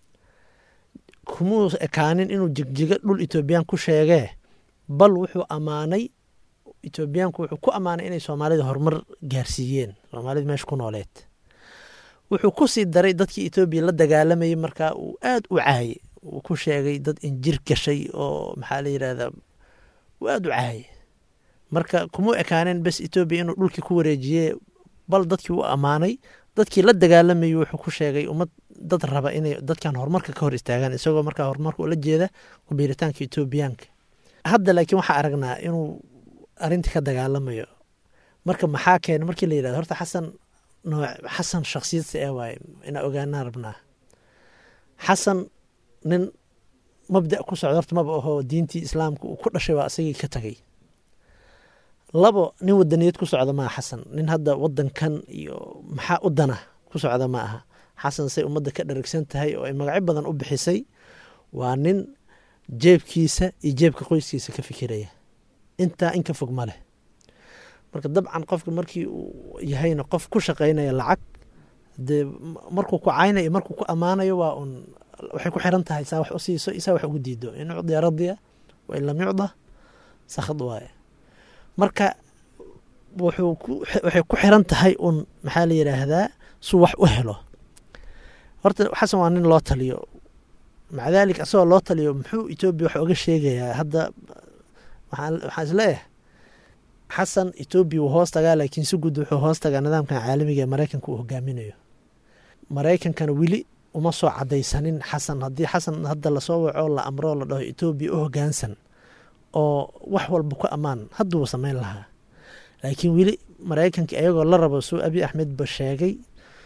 kumuu ekaanin inuu jigjiga dhul etoobiyaan ku sheegee bal wuxuu ammaanay etoobiyaanku wuxuu ku ammaanay inay soomaalida horumar gaarsiiyeen soomaalida meesha ku nooleed wuxuu ku sii daray dadkii etoobiya la dagaalamayay markaa uu aada u caayey uu ku sheegay dad injir gashay oo maxaa la yidhahdaa uu aada u caayey marka kumuu ekaaneen bes etoobiya inuu dhulkii ku wareejiyee bal dadkii u ammaanay dadkii la dagaalamayay wuxuu ku sheegay ummad dad raba inay dadkan horumarka ka hor istaagaan isagoo markaa horumarka ula jeeda kubiiritaanka etoobiyaanka hadda laakiin waxaa aragnaa inuu arrintii ka dagaalamayo marka maxaa keena markii la yidhahdo horta xasan nooc xasan shaksiyadsa ee waaye inaa ogaanaan rabnaa xasan nin mabda ku socda horta maba ahoo diintii islaamka uu ku dhashay waa isagii ka tagay labo nin wadaniyad ku socda maaha xasan nin hadda wadankan iyo maxaa u dana ku socda ma aha xasan say ummadda ka dharagsan tahay oo ay magacyo badan u bixisay waa nin jeebkiisa iyo jeebka qoyskiisa ka fikiraya intaa in ka fog ma leh marka dabcan qofka markii uu yahayna qof ku shaqaynaya lacag dee markuu ku caynayo markuu ku ammaanayo waa un waxay ku xiran tahay saa wax u siiso isaa wax ugu diido in ucdiya radiya wa in lam yucda sakhad waaye marka wuxuu waxay ku xiran tahay un maxaa la yidhaahdaa suu wax u helo horta xasan waa nin loo taliyo maca daalik asagoo loo taliyo muxuu etoobiya wax oga sheegayaa hadda waxaan isleeyahay xasan etoobiya wuu hoos tagaa laakiin si guud wuxuu hoos tagaa nidaamkan caalamiga ee maraykanka uu hogaaminayo maraykankana weli uma soo cadaysanin xasan haddii xasan hadda lasoo waco la amroo la dhaho etoobiya u hogaansan oo wax walba ku ammaan hadduu samayn lahaa laakiin weli maraykanka iyagoo la rabo suu abi axmed ba sheegay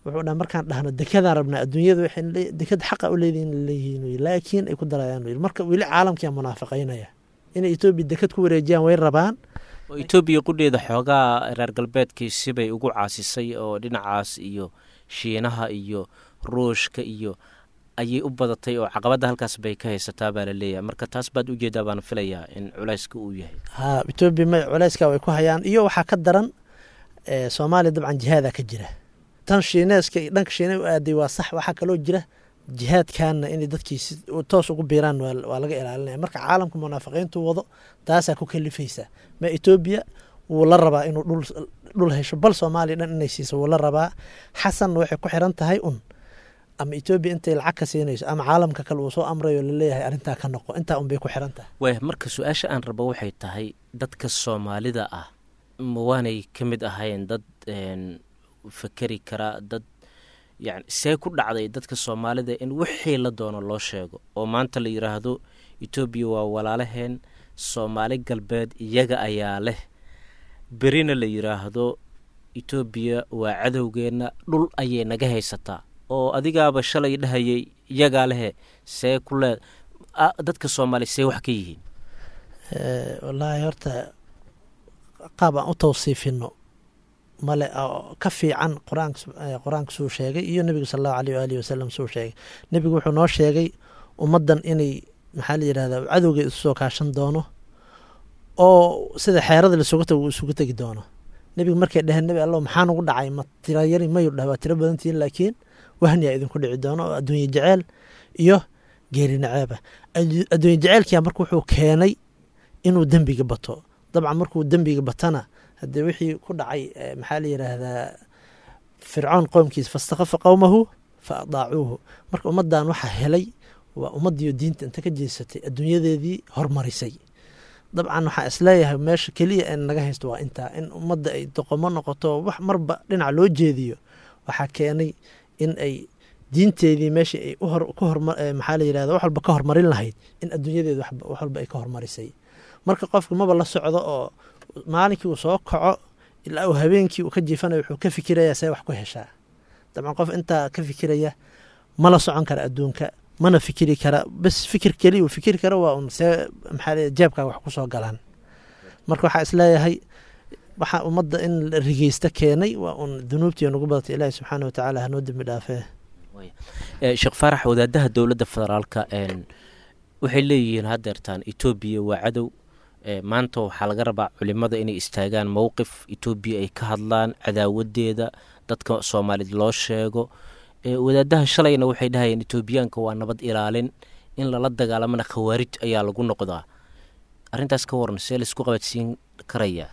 wuxuu dhaha markaan dhahno dekadaan rabnaa adduunyada waxay le- dekada xaqa u leedihin leeyihiin wy laakiin ay ku darayaan wy marka weli caalamkiyaa munaafiqaynaya inay etoobiya dekad ku wareejiyaan way rabaan oo etoobiya qudheeda xoogaa reer galbeedkii sibay ugu caasisay oo dhinacaas iyo shiinaha iyo ruushka iyo ayay u badatay oo caqabadda halkaas bay ka haysataa baa la leeyahay marka taas baad ujeedaa baan filayaa in culayska uu yahay ha etoobiya ma culayska way ku hayaan iyo waxaa ka daran eh, soomaaliya dabcan jihaadaa ka jira tan shiineeska iyo dhanka shiine u aaday waa sax waxaa kaloo jira jihaadkaana inay dadkii si toos ugu biiraan waa waa laga ilaalinaya marka caalamka munaafiqiintu wado taasaa ku kalifaysa ma etoobiya wuu la rabaa inuu dhul dhul hesho bal soomaaliya dhan inay siiso wuu la rabaa xasanna waxay ku xiran tahay un ama etoobiya intay lacag ka siinayso ama caalamka kale uu soo amrayo laleeyahay arrintaa ka noqo intaa unbay ku xiran tahay waaya marka su-aasha aan rabo waxay tahay dadka soomaalida ah ma waanay ka mid ahayn dad een, fakeri kara dad yani see ku dhacday dadka soomaalida in wixii la doono loo sheego oo maanta la yidhaahdo etoobiya waa walaalaheen soomaali galbeed iyaga ayaa leh berina la yidhaahdo etoobiya waa cadowgeenna dhul ayay naga haysataa oo adigaaba shalay dhahayay iyagaa lehe see ku lee a- dadka soomaaliya see wax ka yihiin Eh, wallaahi horta qaab aan u tawsiifino male oo ka fiican qur-aanka sub- eh, qur-aanka suu sheegay iyo nebigu sal allahu aleyh waalihi wasalam suu sheegay nebigu wuxuu noo sheegay ummaddan inay maxaa la yidhahdaa cadowgeed isu soo kaashan doono oo sida xeerada lasugu tago uu isugu tegi doono nebigu markay dheheen nebi allow maxaa nugu dhacay ma tira yari mayu dhah waa tiro badantihiin laakiin wahniyaa idinku dhici doono oo adduunye jeceel iyo geeri naceeba Addu- adduunye jeceelkiyaa marka wuxuu keenay inuu dembiga bato dabcan markuu dembiga batana haddee wixii ku dhacay eh, maxaa la yidhaahdaa fircoon qoomkiisa fastakhafa qowmahu fa adaacuuhu marka ummaddan waxaa helay waa ummaddiiyo diinta inta ka jeesatay adduunyadeedii hormarisay dabcan waxaa isleeyahay meesha keliya ee naga haysto waa intaa in ummadda ay doqomo noqoto wax marba dhinac loo jeediyo waxaa keenay in ay diinteedii meeshii ay u hor ku horma eh, maxaa la yidhahda wax walba ka hormarin lahayd in adduunyadeeda waxba- wax walba ay ka hormarisay marka qofka maba la socdo oo maalinkii uu soo kaco ilaa uu habeenkii uu ka jiifanayo wuxuu ka fikirayaa see wax ku heshaa dabcan qof intaa ka fikiraya ma la socon kara adduunka mana fikiri kara bas fikir keliya uu fikiri karo waa un see maxaa la jeebkaa wax kusoo galaan marka waxaa isleeyahay waxaa ummadda in la rigeysta keenay waa un dunuubtii nagu badatay ilaahi subxaana watacaala hanoo dembi dhaafee Eh, sheekh faarax wadaadaha dowladda federaalka een, waxay leeyihiin haddeertaan etoobiya waa cadow Eh, maanta waxaa laga rabaa culimada inay istaagaan mowqif etoobiya ay ka hadlaan cadaawadeeda dadka soomaaliyed loo sheego Eh, wadaadaha shalayna waxay dhahayeen etoobiyaanka waa nabad ilaalin in lala dagaalamana khawaarij ayaa lagu noqdaa arrintaas ka waran see laisku qabadsiin karayaa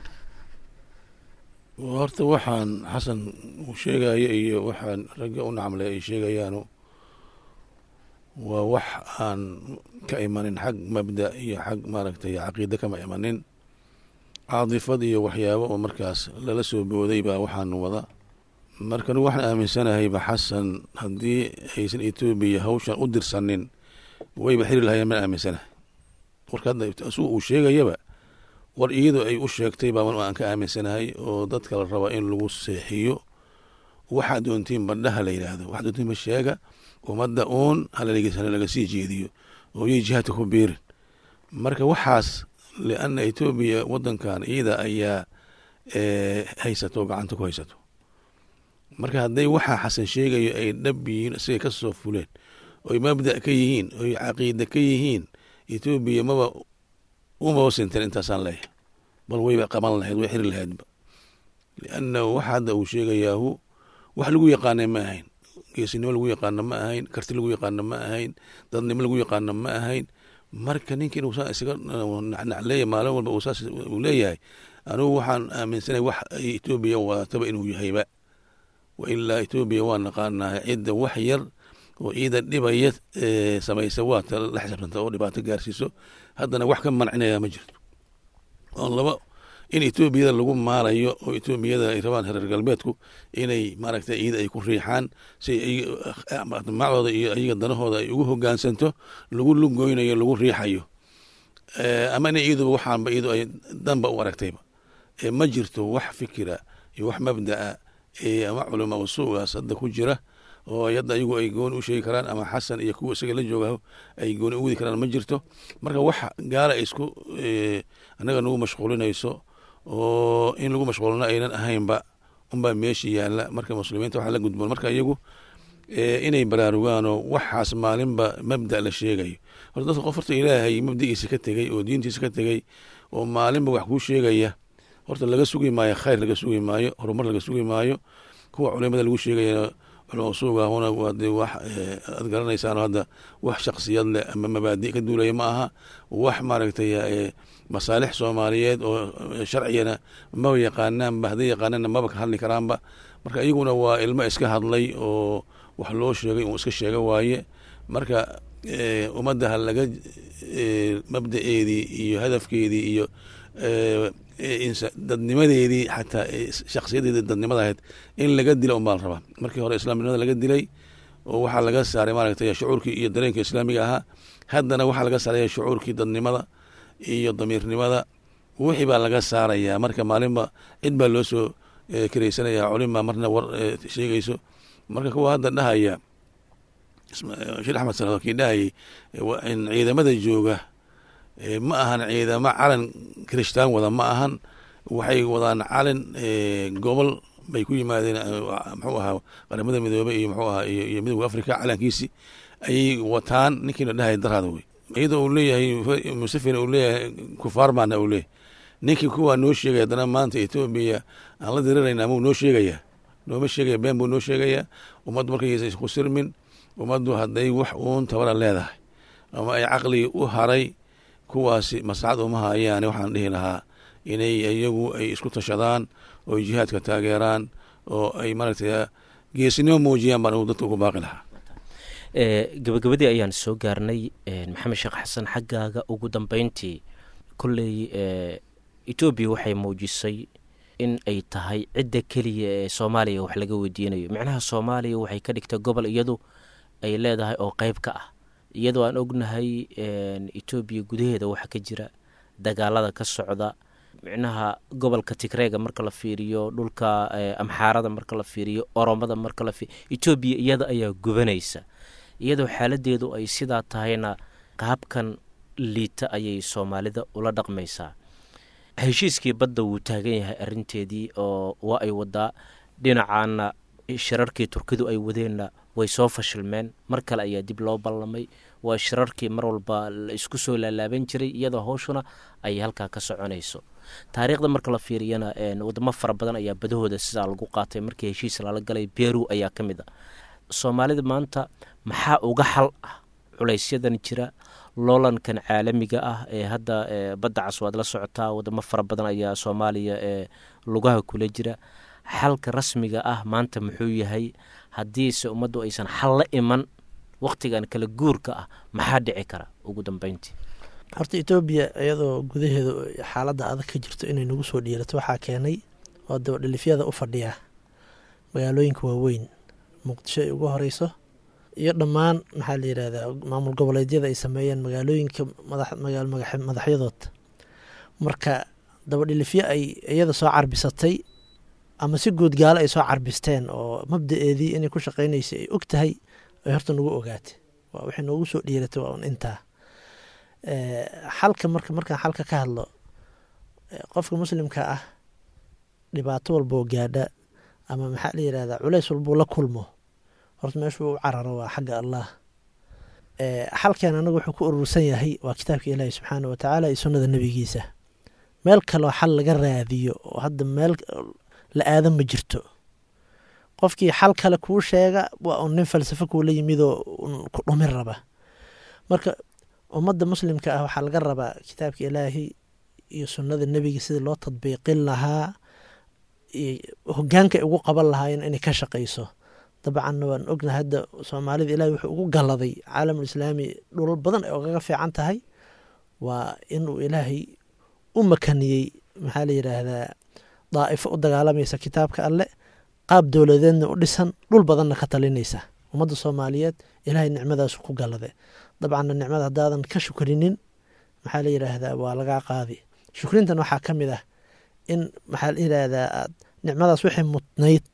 horta waxaan xasan uu sheegaya iyo waxaan ragga u nacmle ay sheegayaanu waa wax aan ka imanin xag mabda iyo xag maaragtay caqiide kama imanin caadifad iyo waxyaabo oo markaas lala soo booday baa waxaan wada marka anigu waxaan aaminsanahayba xasan haddii aysan etoobiya hawshan u dirsanin wayba xiri lahayeen ma aaminsanahay warka hadda asugu uu sheegayaba war iyadoo ay u sheegtay baa aan ka aaminsanahay oo dadka la rabaa in lagu seexiyo waxaa doontiin bandhaha la yidhaahdo waxaa doontiin sheega ummadda uun halalaga laga sii jeediyo oo yay jihaadka ku biirin marka waxaas lianna etoobiya wadankan iyada ayaa eh, haysato oo gacanta ku haysato marka hadday waxaa xasan sheegayo ay dhab yihiin isagay ka soo fuleen oy mabda ka yihiin oy caqiida ka yihiin etoobiya maba umaba sinteen intaasaan leeyahay bal wayba qaban lahayd way xiri lahaydba liannahu waxa hadda uu sheegayaahu wax lagu yaqaanay ma ahayn geesinimo lagu yaqaano ma ahayn karti lagu yaqaano ma ahayn dadnimo lagu yaqaano ma ahayn marka ninka inuu saa isaga nacnacleeya maalin walba uu saas uu leeyahay anugu waxaan aaminsanay wax ay etoobiya wadataba inuu yahayba wa ilaa etoobiya waa naqaanaa cidda wax yar oo ciida dhibaya ee samaysa waa ta la xisaabtanta oo dhibaato gaarsiiso haddana wax ka mancinaya ma jirto oo laba in etoobiyada lagu maarayo oo etoobiyada ay rabaan reer galbeedku inay maaragtay iyada ay ku riixaan si macdooda iyo iyaga danahooda ay ugu hogaansanto lagu lugoynayo lagu riixayo ama ina iyaduba waxaanba iyadu ay danba u aragtayba ma jirto wax fikira iyo wax mabda'a ama culama usuugaas hadda ku jira oo hadda ayagu ay gooni u sheegi karaan ama xasan iyo kuwa isaga la jooga ay gooni u wadi karaan ma jirto marka wax gaala ay isku annaga nagu mashquulinayso oo in lagu mashquulina aynan ahaynba unbaa meesha yaalla marka muslimiinta waxaa la gudboon marka iyagu inay baraarugaanoo waxaas maalinba mabda la sheegayo horta dadka qof horta ilaahay mabdagiisa ka tegey oo diintiisa ka tegey oo maalinba wax kuu sheegaya horta laga sugi maayo khayr laga sugi maayo horumar laga sugi maayo kuwa culimada lagu sheegaya culama usuugahuna waa dee wax aad garanaysaano hadda wax shaksiyad leh ama mabaadi ka duulaya ma aha wax maaragtay masaalix soomaaliyeed oo sharcigana maba yaqaanaanba hadday yaqaanaanna maba ka hadli karaanba marka iyaguna waa ilmo iska hadlay oo wax loo sheegay uu iska sheega waaye marka ummadda ha laga mabdaeedii iyo hadafkeedii iyo dadnimadeedii xataa shaksiyadeedii dadnimada ahayd in laga dila unbaa la rabaa markii hore islaamnimada laga dilay oo waxaa laga saaray maaragtay shucuurkii iyo dareenka islaamiga ahaa haddana waxaa laga saaraya shucuurkii dadnimada iyo damiirnimada wixii baa laga saarayaa marka maalinba cid baa loo soo karaysanaya culima marna war sheegayso marka kuwa hadda dhahaya sheekh axmed salaad kii dhahayay ciidamada jooga ma ahan ciidamo calan kirishtaan wada ma ahan waxay wadaan calin gobol bay ku yimaadeen muxuu ahaa qaramada midoobe iyo muxuu ahaa iyo midowga africa calankiisi ayay wataan ninkiina dhahay daraada wey iyadoo uu leeyahay museveni uu leeyahay kufaar baana uu leeyahay ninkii kuwaa noo sheegaya haddana maanta etoobiya aan la dirirayna amuu noo sheegayaa nooma sheegaya been buu noo sheegayaa ummaddu markaysa isku sirmin ummaddu hadday wax uun tabara leedahay ama ay caqligii u haray kuwaasi maslaxad uma hayaane waxaan dhihi lahaa inay iyagu ay isku tashadaan oo ay jihaadka taageeraan oo ay maaragtay geesinimo muujiyaan baan dadka ugu baaqi lahaa gabagabadii ayaan soo gaarnay maxamed sheekh xasan xaggaaga ugu dambeyntii kolley etoobiya waxay muujisay in ay tahay cidda keliya ee soomaaliya wax laga weydiinayo micnaha soomaaliya waxay ka dhigtay gobol iyadu ay leedahay oo qeyb ka ah iyadoo aan ognahay etoobiya gudaheeda waxa ka jira dagaalada ka socda micnaha gobolka tigreega marka la fiiriyo dhulka amxaarada marka la fiiriyo oromada marka la fiiriyo etoobiya iyada ayaa gubanaysa iyadoo xaaladeedu ay sidaa tahayna qaabkan liita ayay soomaalida ula dhaqmaysaa heshiiskii badda wuu taagan yahay arinteedii oo waa ay wadaa dhinacaana shirarkii turkidu ay wadeenna way soo fashilmeen mar kale ayaa dib loo ballamay waa shirarkii mar walba la isku soo laalaaban jiray iyadoo howshuna ay halkaa ka soconayso taariikhda marka la fiiriyana wadamo fara badan ayaa badahooda sidaa lagu qaatay markii heshiis lala galay beru ayaa ka mid a soomaalida maanta maxaa uga xal ah culaysyadan jira loolankan caalamiga ah ee hadda badda cas waad la socotaa wadamo fara badan ayaa soomaaliya ee lugaha kula jira xalka rasmiga ah maanta muxuu yahay haddiise ummaddu aysan xal la iman wakhtigan kala guurka ah maxaa dhici kara ugu dambeyntii horta etoobiya iyadoo gudaheedu xaaladda adag ka jirto inay nagu soo dhiirato waxaa keenay oo dabadhelifyada u fadhiya magaalooyinka waaweyn muqdisho ay ugu horeyso iyo dhammaan maxaa la yidhahdaa maamul goboleedyada ay sameeyeen magaalooyinka madaxyadood marka dabadhilifyo ay iyada soo carbisatay ama si guud gaalo ay soo carbisteen oo mabda-eedii inay ku shaqeynaysay ay og tahay ay horta nagu ogaatay waa waxay noogu soo dhiiratay waa un intaa xalka marka markaan xalka ka hadlo qofka muslimka ah dhibaato walboo gaadha ama maxaa la yidhahdaa culeys walbuu la kulmo horta meeshuu u cararo waa xagga allah xalkeen anagu wuxuu ku urursan yahay waa kitaabka ilaahi subxaana wa tacaala iyo sunnada nebigiisa meel kaloo xal laga raadiyo oo hadda meel la aadan ma jirto qofkii xal kale kuu sheega waa un nin falsafo kuula yimidoo ku dhumin raba marka ummadda muslimka ah waxaa laga rabaa kitaabka ilaahi iyo sunnada nebiga sidii loo tadbiiqin lahaa hogaanka ay ugu qaban lahaayeen inay ka shaqayso dabcanna waan ognahay hadda soomaalida ilahi wuxuu ugu galladay caalamul islaami dhulal badan ay ogaga fiican tahay waa inuu ilaahay u makaniyey maxaa la yidhaahdaa daa'ifo u dagaalamaysa kitaabka alle qaab dowladeedna u dhisan dhul badanna ka talinaysa ummadda soomaaliyeed ilaahay nicmadaasu ku gallade dabcanna nicmada haddaadan ka shukrinin maxaa la yidhaahdaa waa lagaa qaadi shukrintan waxaa ka mid ah in maxaa la yidhaahdaa aad nicmadaas wixii mudnayd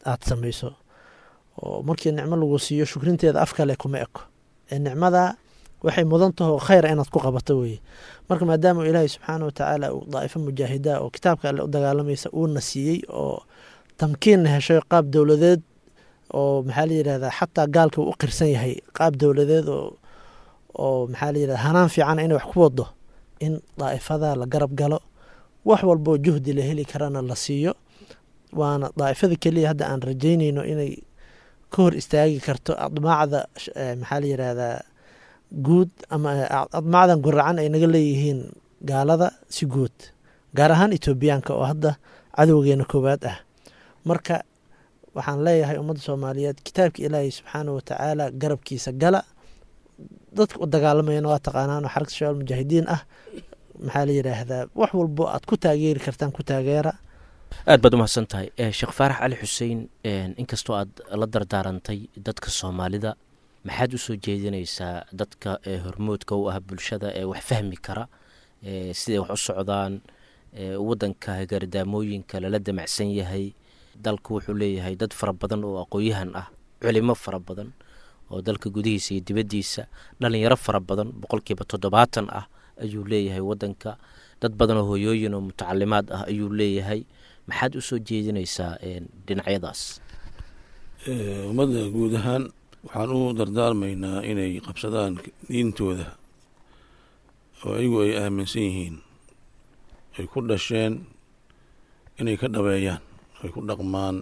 aada samayso oo markii nicmo lagu siiyo shukrinteeda af kale kuma eko ee nicmada waxay mudan taho khayra inaad ku qabato weye marka maadaama ilaahay subxaana watacaala uu daa'ifo mujaahida oo kitaabka alle u dagaalamaysa uuna siiyey oo tamkiinna heshay qaab dowladeed oo maxaa la yidhahdaa xataa gaalka uu u qirsan yahay qaab dowladeed oo oo maxaa la yidhahda hanaan fiican inay wax ku wado in daa'ifada la garab galo wax walboo juhdi la heli karana la siiyo waana daa'ifada keliya hadda aan rajaynayno inay ka hor istaagi karto admaacda maxaa la yidhahdaa guud ama admaacdan guracan ay naga leeyihiin gaalada si guud gaar ahaan etoobiyaanka oo hadda cadowgeena koowaad ah marka waxaan leeyahay ummadda soomaaliyeed kitaabka ilaahay subxaana watacaala garabkiisa gala dadka u dagaalamayana waa taqaanaan oo xaragta shabaal mujaahidiin ah maxaa la yidhaahdaa wax walbo aad ku taageeri kartaan ku taageera aad baad umahadsan tahay sheekh faarax cali xuseen inkastoo aad la dardaarantay dadka soomaalida maxaad usoo jeedinaysaa dadka hormoodka u ah bulshada ee wax fahmi kara siday wax u socdaan wadanka gardaamooyinka lala damacsan yahay dalku wuxuu leeyahay dad fara badan oo aqoon-yahan ah culimo fara badan oo dalka gudihiisa iyo dibaddiisa dhalinyaro fara badan boqolkiiba toddobaatan ah ayuu leeyahay wadanka dad badan oo hoyooyin oo mutacalimaad ah ayuu leeyahay maxaad usoo jeedinaysaa dhinacyadaas ummadda guud ahaan waxaan u dardaarmaynaa inay qabsadaan diintooda oo ayagu ay aaminsan yihiin ay ku dhasheen inay ka dhabeeyaan ay ku dhaqmaan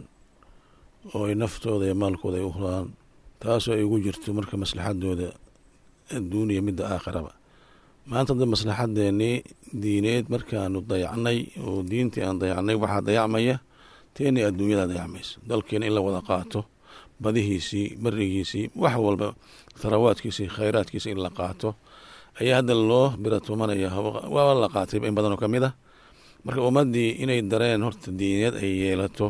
oo ay naftooda iyo maalkooda ay u huraan taasoo ay ugu jirto marka maslaxadooda adduuniya midda aakhiraba maanta hadda maslaxadeennii diineed markaanu dayacnay oo diintii aan dayacnay waxaa dayacmaya teenii adduunyada dayacmaysa dalkeena in la wada qaato badihiisii berigiisii wax walba tharawaadkiisii khayraadkiisa in la qaato ayaa hadda loo biratumanaya waaba la qaatayba in badan oo ka mid ah marka ummaddii inay dareen horta diineed ay yeelato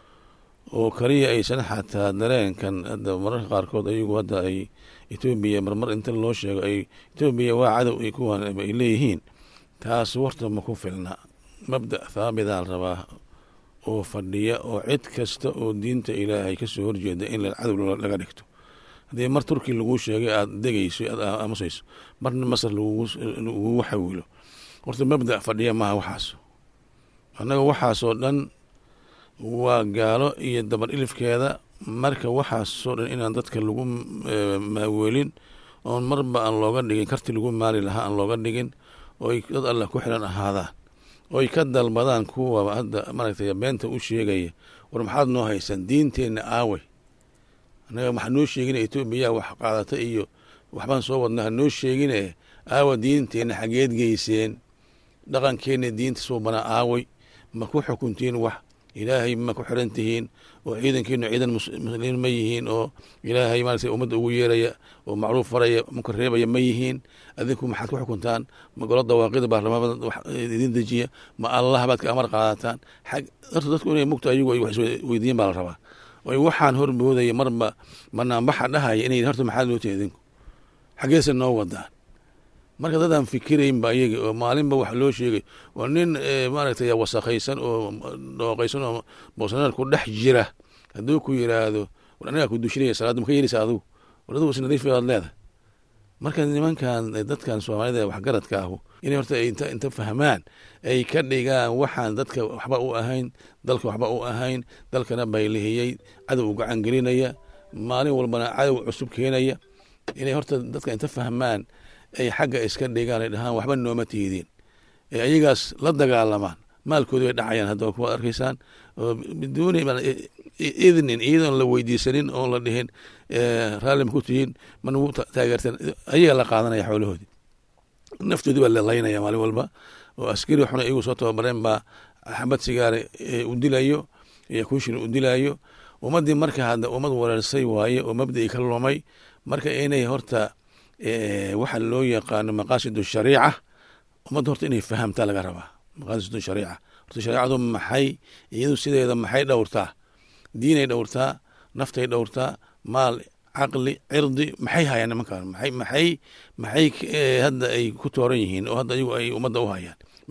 oo kaliya aysan xataa dareenkan hadda mararka qaarkood ayagu hadda ay etoobiya marmar inta loo sheego ay etoobiya waa cadow ay kuwan ay leeyihiin taas warta ma ku filna mabda thaabidaa la rabaa oo fadhiya oo cid kasta oo diinta ilaahay kasoo horjeeda in cadow laga dhigto haddii mar turki laguu sheegay aada degayso aad aamusayso marna masar lagugu xawilo horta mabda fadhiya maaha waxaas annaga waxaasoo dhan waa gaalo iyo dabar ilifkeeda marka waxaasoo dhan inaan dadka lagu maaweelin oon marba aan looga dhigin karti lagu maali lahaa aan looga dhigin ooy dad allah ku xiran ahaadaan oy ka dalbadaan kuwa hadda maaragtay beenta u sheegaya war maxaad noo haysaan diinteenna aawey annaga waxaa noo sheegina etoobiya wax qaadata iyo waxbaan soo wadnaa hanoo sheegine aawa diinteenna xageed geyseen dhaqankeenna diinta suubanaa aawey ma ku xukuntiin wax ilaahay ma ku xiran tihiin oo ciidankiinu ciidan muslimiin ma yihiin oo ilaahay maaragtay ummadda ugu yeeraya oo macruuf faraya muka reebaya ma yihiin adinku maxaad ku xukuntaan ma golo dawaaqida baarlamaanada wax idin dejiya ma allah baad ka amar qaadataan xag horta dadku inay mugto ayagu ay wax isweydiin baa la rabaa oy waxaan hormoodaya marba banaanbaxa dhahaya inay horta maxaad loo tihi idinku xaggeese noo wadaan marka dadaan fikiraynba ayaga oo maalinba wax loo sheegay waa nin maaragtay wasakhaysan oo dhooqaysan oo boosanaar ku dhex jira hadduu ku yiraahdo war anigaa ku dushinaya salaadda maka yeelisa adugu war adugu isnadiif baad leedahay marka nimankan dadkan soomaalida waxgaradka ahu inay horta inta inta fahmaan ay ka dhigaan waxaan dadka waxba u ahayn dalka waxba u ahayn dalkana baylihiyey cadow u gacan gelinaya maalin walbana cadow cusub keenaya inay horta dadka inta fahmaan ay xagga iska dhigaan ay dhahaan waxba nooma tihidiin ee ayagaas la dagaalamaan maalkoodi bay dhacayaan hadda kuwaad arkaysaan oo biduuni idnin iyadoon la weydiisanin oon la dhihin raalli ma ku tihiin ma nagu taageerteen ayaga la qaadanaya xoolahoodii naftoodii baa lalaynaya maalin walba oo askari xuna iyagu soo tababareen baa xabad sigaare u dilayo iyo kunshin u dilayo ummaddii marka hadda ummad wareersay waaye oo mabda'ii ka lumay marka inay horta waxa loo yaqaano maqaasid shariica ummadda horta inay fahamtaa laga rabaa maqaasid shariica horta shareecadu maxay iyadu sideeda maxay dhowrtaa diinay dhowrtaa naftay dhowrtaa maal caqli cirdi maxay hayaan nimankaan maxay maxay maxay hadda ay ku tooran yihiin oo hadda ayagu ay ummadda u hayaan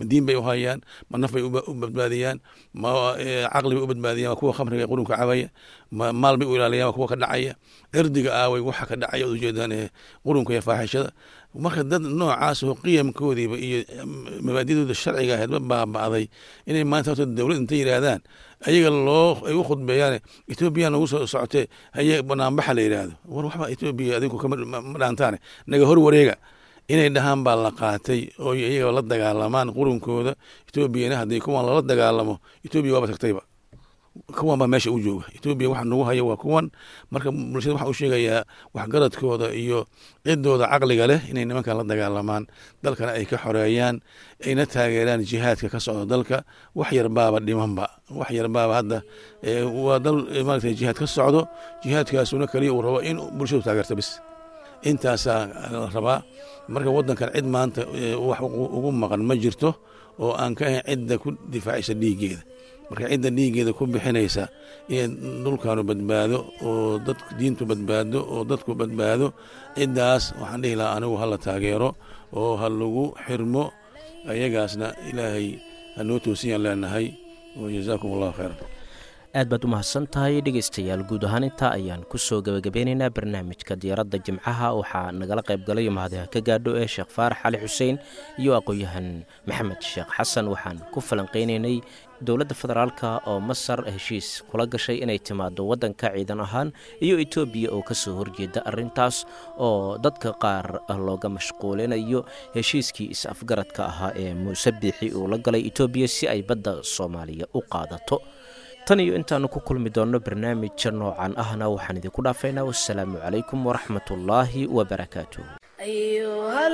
ma diin bay u hayaan ma naf bay u badbaadiyaan ma caqli bay u badbaadiyaan waa kuwa khamriga qurunka cabaya ma maal bay u ilaaliyaan waa kuwa ka dhacaya cirdiga aaway waxa ka dhacaya od ujeedaan qurunka iyo faaxishada marka dad noocaas oo qiyamkoodiiba iyo mabaadidooda sharciga ahayd ma baaba'day inay maanta horta dowlad intay yidhaahdaan ayaga loo ay u khudbeeyaan etoobiya nagu soo socotee haye banaanbaxa la yidhaahdo war waxba etoobiya adinku kama dhaantaane naga hor wareega inay dhahaan baa la qaatay oo iyaga la dagaalamaan qurunkooda etoobiyana haddii kuwan lala dagaalamo etoobiya waaba tagtayba kuwan baa meesha u jooga etoobiya waxa nagu haya waa kuwan marka bulshada waxa u sheegayaa waxgaradkooda iyo cidooda caqliga leh inay nimankan la dagaalamaan dalkana ay ka xoreeyaan ayna taageeraan jihaadka ka socda dalka wax yarbaaba dhimanba wax yarbaaba hadda waa dal maarata jihaad ka socdo jihaadkaasuna kaliya uu rabo in bulshadu taageerto bis intaasaa la rabaa marka wadankan cid maanta wax ugu maqan ma jirto oo aan ka ahayn cidda ku difaacaysa dhiiggeeda marka cidda dhiiggeeda ku bixinaysa inay dhulkaanu badbaado oo dad diintu badbaado oo dadku badbaado ciddaas waxaan dhihi lahaa anigu hala taageero oo ha lagu xirmo ayagaasna ilaahay hanoo toosiyaan leenahay wajazaakum allahu khayran aad baad u mahadsan tahay dhegaystayaal guud ahaan intaa ayaan kusoo gebagabeynaynaa barnaamijka diyaaradda jimcaha waxaa nagala qayb galay mahadiha ka gaadho ee sheekh faarax cali xuseen iyo aqoon-yahan maxamed sheekh xasan waxaan ku falanqeynaynay dowladda federaalka oo masar heshiis kula gashay inay timaado waddanka ciidan ahaan iyo etoobiya oo kasoo horjeeda arrintaas oo dadka qaar looga mashquulinayo heshiiskii is-afgaradka ahaa ee muuse biixi uu la galay etoobiya si ay badda soomaaliya u qaadato tan iyo intaannu ku kulmi doonno barnaamija noocan ahna waxaan idinku dhaafaynaa wassalaamu calaykum waraxmatullaahi wabarakaatuh أيها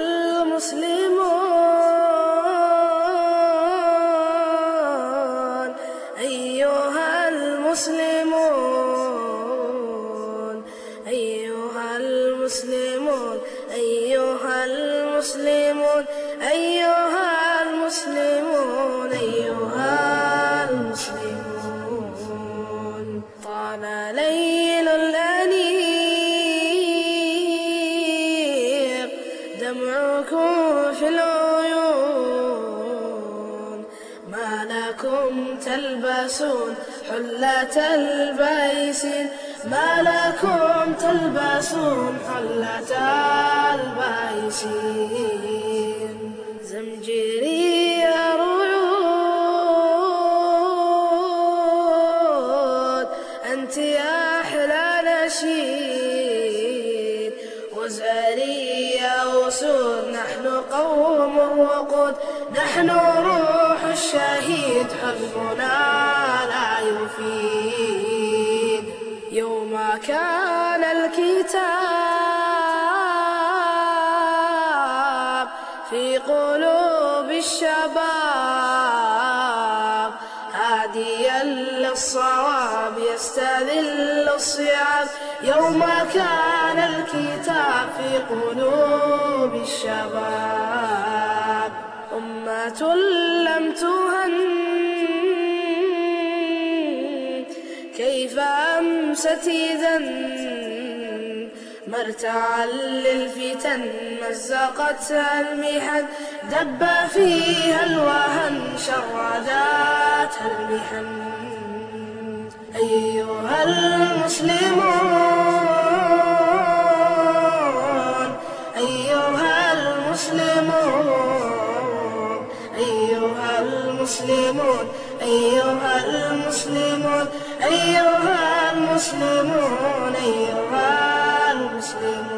المسلمون أيها المسلمون أيها المسلمون أيها المسلمون أيها المسلمون أيها المسلمون طال ليل الأنيق دمعكم في العيون ما لكم تلبسون حلة البيسين ما لكم تلبسون حلة البيسين زمجري رعود أنت يا أحلى نشيد وزاري يا أسود نحن قوم وقود نحن روح الشهيد حزبنا لا يفيد يوم كان الكتاب في قلوب الشباب هاديا للصواب يستذل الصعاب يوم كان الكتاب في قلوب الشباب أمة لم تهن كيف أمست إذا مرتعا للفتن مزقتها المحن دب فيها الوهن شرداتها المحن أيها المسلمون أيها المسلمون أيها المسلمون أيها المسلمون أيها المسلمون أيها المسلمون